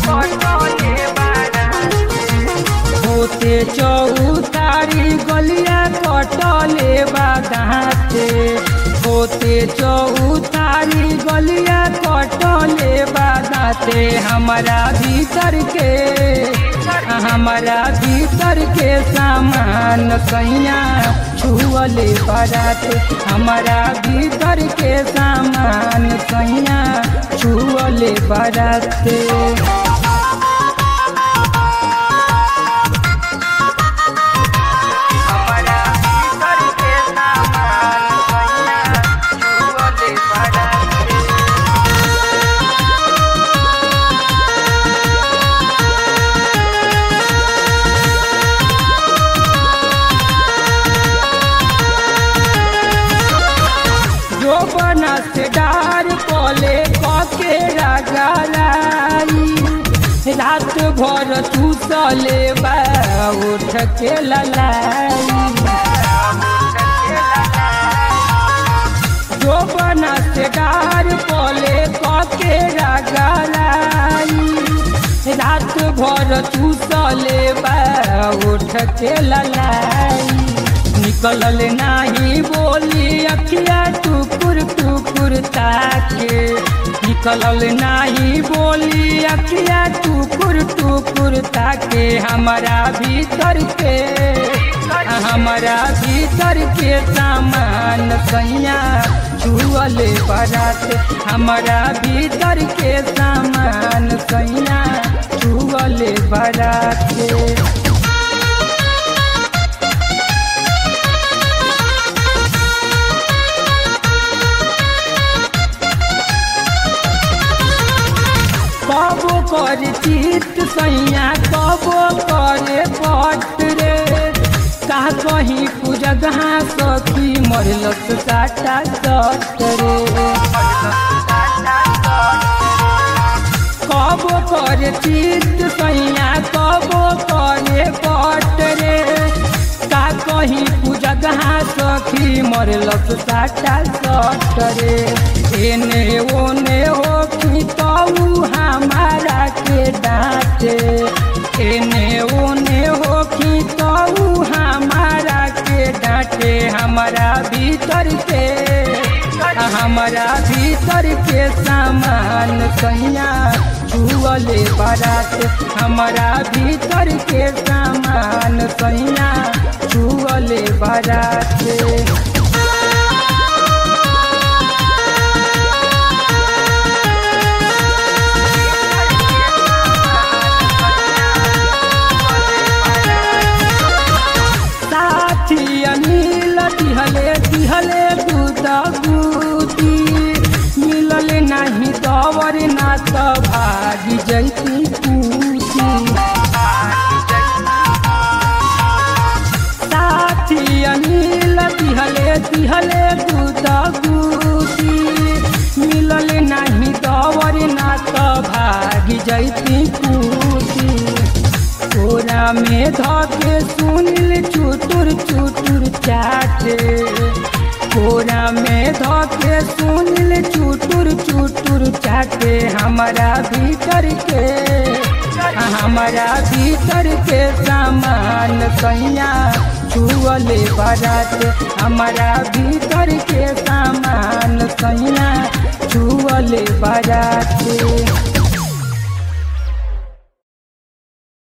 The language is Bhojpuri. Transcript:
होते चौतारी गलिया कटले बादाते होते चौतारी गलिया कटले बादाते हमारा भीतर के हमारा भीतर के सामान कैया छुअले बाराते हमारा भीतर के सामान कैया छुअले बाराते हमारा भीतर के सामान कैया छुअले बाराते जो बना से डार कोले कके रगलाई रात भर चूसले बा उठ के ललाई जो बना से डार कोले कके रगलाई रात भर चूसले बा उठ के ललाई निकलल नाही बोली अखिया टुकुर टुकुर ताके निकलल नाही बोली अखिया टुकुर टुकुर ताके हमारा भीतर के हमारा भीतर के सामान कैया छुअले बरात हमारा भीतर के सामान कैया छुअले बरात कबो करे चित सैया कबो करे पट रे का कहीं पूजगहा सखी मरलस काटा सट रे कबो करे चित सैया कबो करे पट रे का कहीं पूजगहा सखी मरलस काटा सट रे एने ओने हो कि तऊ हमारा के डांटे एने ओने हो कि तऊ हमारा के डांटे हमारा भीतर के हमारा भीतर के सामान कैया छुअले बारात हमारा भीतर के सामान कैया छुअले बारात साथी अनिल दिहले दिहले दूध गुदी मिलल नहीं दवर ना तो भागी जैती पूती साथी अनिल दिहले दिहले दूध गुदी मिलल नहीं दवर ना तो भागी जैती पूती तोरा में धके सुनिल चुटुर चुटुर चाटे कोरा में धके सुनिल चुटुर चुटुर चाटे हमारा भीतर के हमारा भीतर के सामान कैया छुअले बारात हमारा भीतर के सामान कैया छुअले बारात